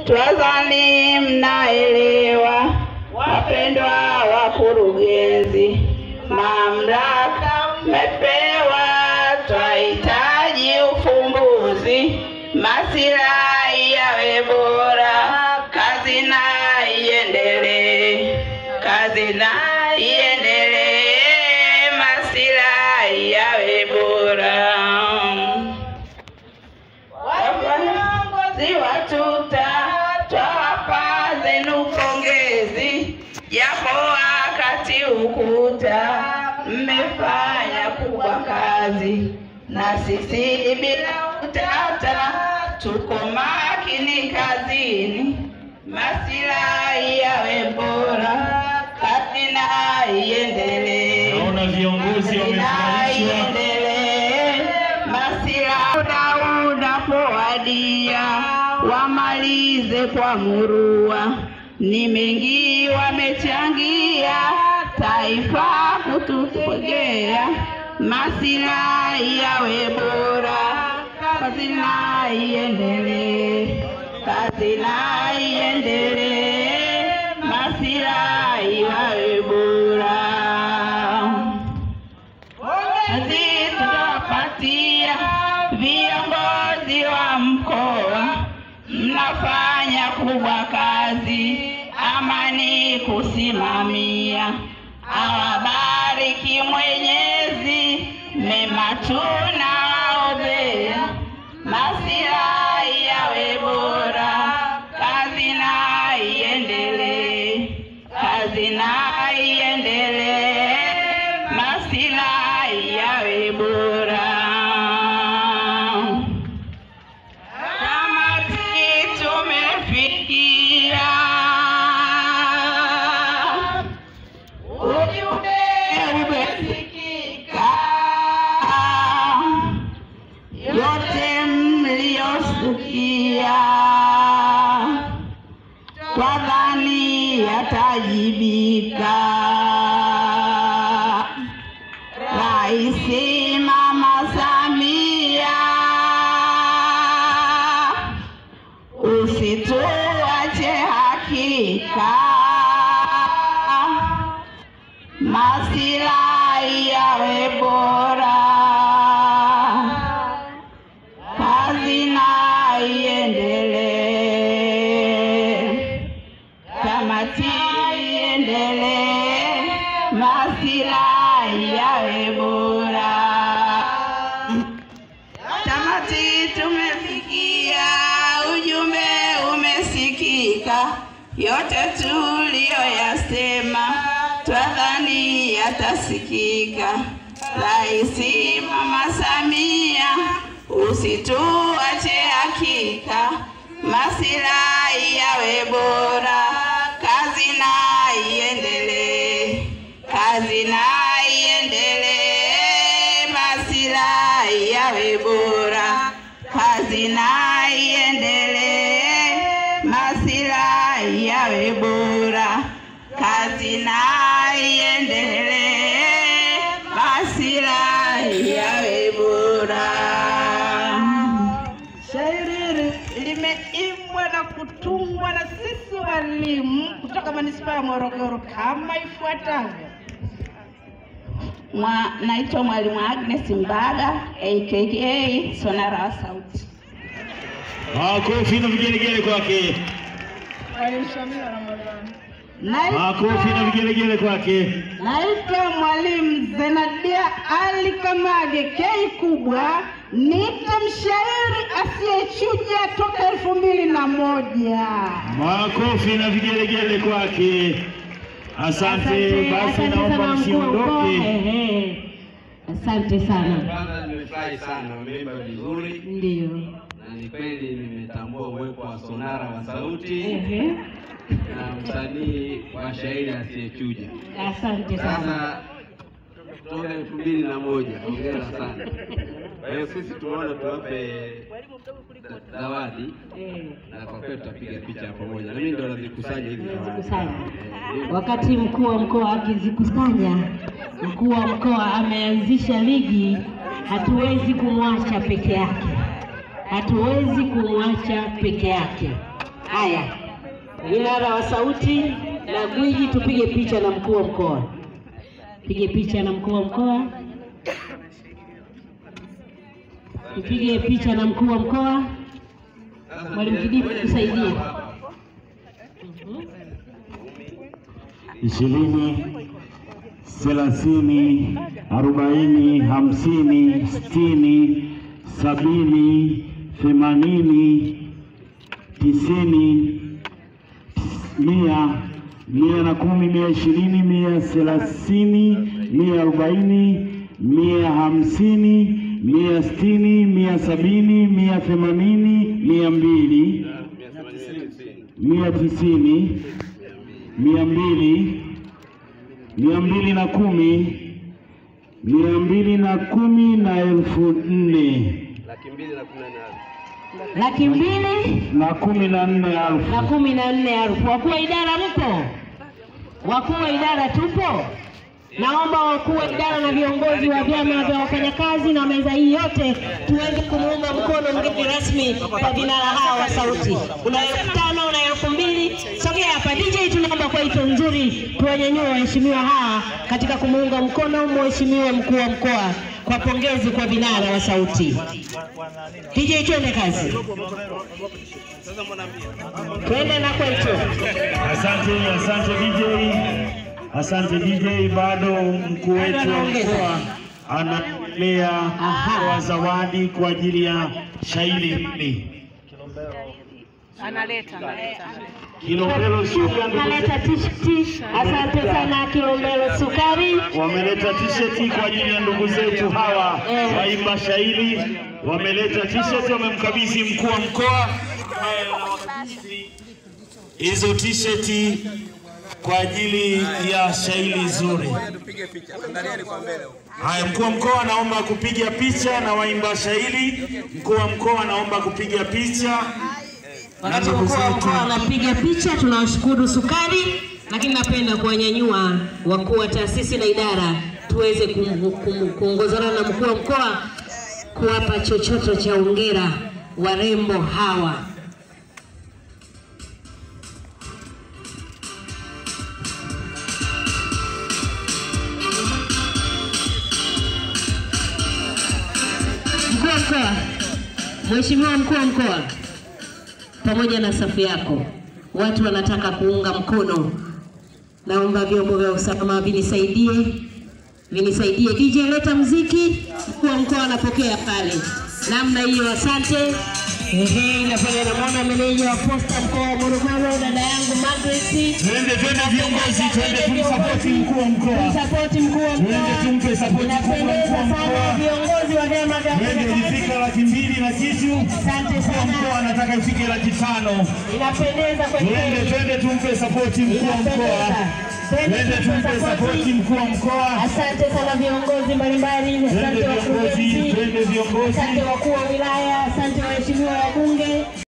Twazani mnaelewa, wapendwa wakurugenzi, mamlaka mmepewa, twahitaji ufumbuzi, masilahi yawe bora, kazi na iendelee, kazi na iendelee, masilahi yawe bora. Viongozi wa TUTA twawapa zenu pongezi, japo wakati ukuta mmefanya kubwa kazi, na sisi bila utata tuko makini kazini, masilahi yawe bora, kazi na iendelee. Naona viongozi wamefurahishwa. Iendelee, masilahi unapowadia wamalize kwa murua. Ni mengi wamechangia taifa kutupokea, masilahi yawe bora, kazi na iendelee, kazi na iendelee, masilahi yawe bora kazi tutapatia viongozi wa mkoa, mnafanya kubwa kazi, amani kusimamia. Awabariki Mwenyezi, mema tunaombea, masilahi yawe bora, kazi na iendelee, kazi na iendelee, masilahi yawe bora. Tamati tumefikia, ujumbe umesikika, yote mliyosikia kwa dhani yatajibika. Raisi Mama Samia, usituache hakika, masilahi yawe bora, kazi na iendelee tamati iendelee, masilahi yawe bora. Tamati tumefikia, ujumbe umesikika, yote tuliyoyasema twadhani yatasikika. Raisi Mama Samia, usituache hakika, masilahi yawe bora, kazi na iendelee, kazi na iendelee, masilahi yawe bora, kazi na iendelee, masilahi yawe bora, kazi na iendelee, masilahi yawe bora. Shairi limeimbwa na kutungwa na sisi walimu kutoka manispaa ya Morogoro kama ifuatavyo. Mwa, naitwa Mwalimu Agnes Mbaga aka Sonara wa Sauti. Makofi na vigelegele kwake. Mwalimu Shamila Ramadhani. Makofi na vigelegele kwake. Naitwa Mwalimu Zenadia Ali Kamage K kubwa, nite mshairi asiyechuja toka elfu mbili na moja. Makofi na vigelegele kwake. Asante. Basi naomba msiondoke. Ehe. Asante sana. Kwanza nimefurahi sana, wameimba vizuri Ndio. na ni kweli nimetambua uwepo wa sonara wa sauti Ehe. na msanii wa shairi asiyechuja. Asante sana. Sasa toka elfu mbili na moja, hongera sana. Kwa hiyo sisi tumeona tuwape za- zawadi Eh, na kwa kweli tutapiga picha ya pamoja, na mimi ndo nazikusanya hizi zawadi. Zikusanya. Eh, Wakati mkuu wa mkoa akizikusanya, mkuu wa mkoa ameanzisha ligi, hatuwezi kumwacha peke yake, hatuwezi kumwacha peke yake. Haya, vinara wa sauti na gwiji, tupige picha na mkuu wa mkoa. Pige picha na mkuu wa mkoa, tupige picha na mkuu wa mkoa. Mwalimu Kidimu, tusaidie. ishirini, thelathini, arobaini, hamsini, sitini, sabini, themanini, tisini, mia, mia na kumi, mia ishirini, mia thelathini, mia arobaini, mia hamsini, mia sitini, mia sabini, mia themanini, mia mbili, mia tisini, mia mbili, mia mbili na kumi, mia mbili na kumi na elfu nne laki mbili na kumi na nane Laki mbili na kumi na nne elfu. na kumi na nne elfu. Wakuu wa idara mpo? Wakuu wa idara tupo? Naomba wakuu wa idara na viongozi wa vyama vya wafanyakazi na meza hii yote tuweze kumuunga mkono mgeni rasmi kwa vinara hawa wa sauti. Una elfu tano una elfu mbili sogea hapa DJ, tunaomba kwa ito nzuri tuwanyanyue waheshimiwa hawa katika kumuunga mkono mheshimiwa mkuu wa mkoa kwa pongezi kwa vinara wa sauti. DJ, twende kazi, twende na kwetu. Asante, asante DJ, asante DJ. Bado mkuu wetu wa mkoa anaendelea Aha. kutoa zawadi kwa ajili ya shairi hili. Kilombero Sugar ndugu Naleta tisheti. Asante sana Kilombero Sukari. wameleta tisheti kwa ajili ya ndugu zetu hawa Eh. waimba shairi, wameleta tisheti, wamemkabidhi mkuu wa mkoa ambaye anawakabidhi hizo tisheti kwa ajili ya shairi zuri. Haya, mkuu wa mkoa anaomba kupiga picha na waimba shairi. Mkuu wa mkoa anaomba kupiga picha na Wakati ndugu mkuu wa zetu. mkoa anapiga picha, tunawashukuru Sukari, lakini napenda kuwanyanyua wakuu wa taasisi na idara tuweze kum- kum- kuongozana na mkuu wa mkoa kuwapa chochoto cha ongera warembo hawa. Mkuu wa mkoa, Mheshimiwa mkuu wa mkoa, pamoja na safu yako, watu wanataka kuunga mkono. Naomba vyombo vya usalama vinisaidie, vinisaidie. DJ leta mziki, mkuu wa mkoa anapokea pale. Namna hiyo, asante. Ehe, nafanya namwona meneja wa posta mkoa wa Morogoro, dada yangu Margaret. Twende, twende viongozi, twende tumsapoti mkuu wa mkoa. Sapoti mkuu wa Twende mkoa. tumpe sapoti kubwa mkuu Inapendeza wa sana mkoa. viongozi wa vyama vya Twende wafanyakazi. ilifika laki mbili na kitu. Asante Mkuu wa mkoa sana, anataka ifike laki tano. inapendeza kwa Twende, kweli. twende tumpe sapoti mkuu wa mkoa. Twende tumpe sapoti mkuu wa mkoa. Asante sana viongozi mbalimbali, Twende asante viongozi, wakurugenzi, twende viongozi. asante wakuu wa wilaya, asante waheshimiwa wabunge.